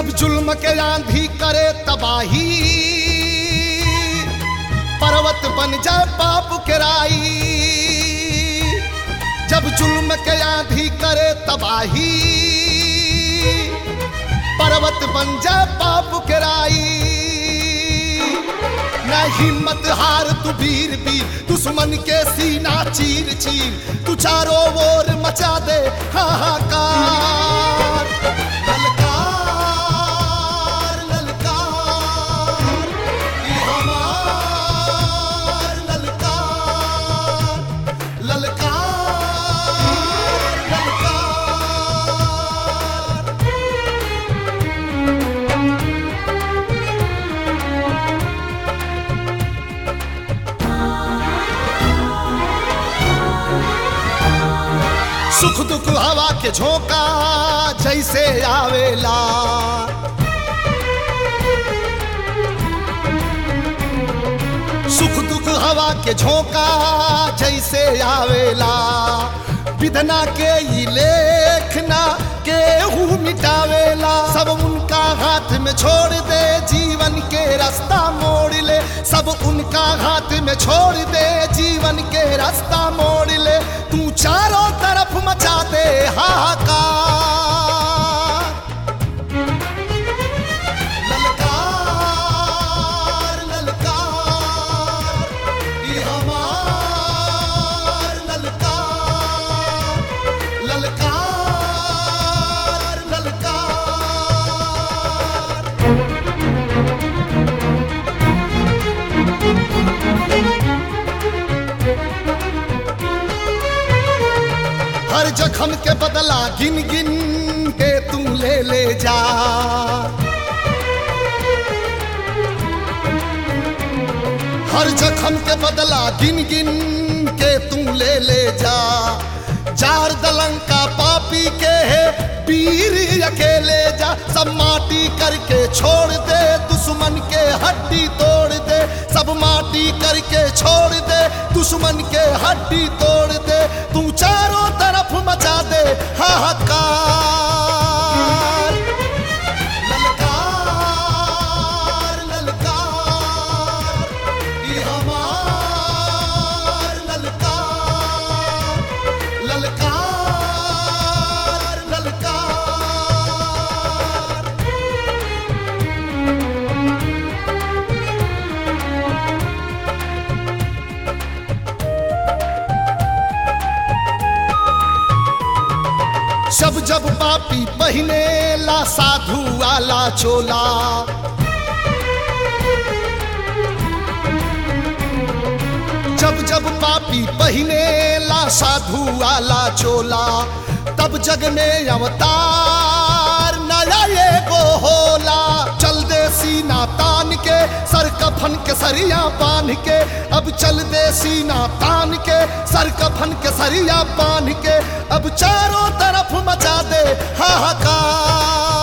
जब जुल्म के आंधी करे तबाही पर्वत बन जाए पाप के राई जब जुल्म के आंधी करे तबाही पर्वत बन जाए पाप के राई न हिम्मत हार तू वीर भी दुश्मन के सीना चीर चीर तू चारों ओर मचा दे हाहाकार ललकार ललकार ये हमार ललकार ललकार ललकार सुख दुख हवा के झोंका जैसे आवेला सुख दुख हवा के झोंका जैसे आवेला विधना के ई लेखना केहू मिटावेला सब उनका हाथ में छोड़ दे जीवन के रास्ता मोड़ ले सब उनका हाथ में छोड़ दे जीवन के रास्ता मोड़ ले तू चारों तरफ मचा दे हाहाकार ललकार ललकार ये हमार ललकार ललकार ललकार हर जख्म के बदला गिन गिन के तू ले ले जा हर जख्म के बदला गिन गिन के तू ले ले जा चार दलंका पापी के है पीर अकेले जा सब माटी करके छोड़ दे दुश्मन के हड्डी तोड़ दे सब माटी करके छोड़ दे दुश्मन के हड्डी तोड़ दे तू चारों तरफ मचा दे हाहाकार ललकार ललकार ये हमार ललकार ललकार ललकार जब जब पापी पहने ला साधु वाला चोला जब जब पापी पहने ला साधु वाला चोला तब जग में अवतार नया ये गो होला चल दे सीना तान के सर कफन के सरिया बांध के अब चल दे सीना तान के सर कफन के सरिया बांध के अब चारों तरफ मचा दे हाहाकार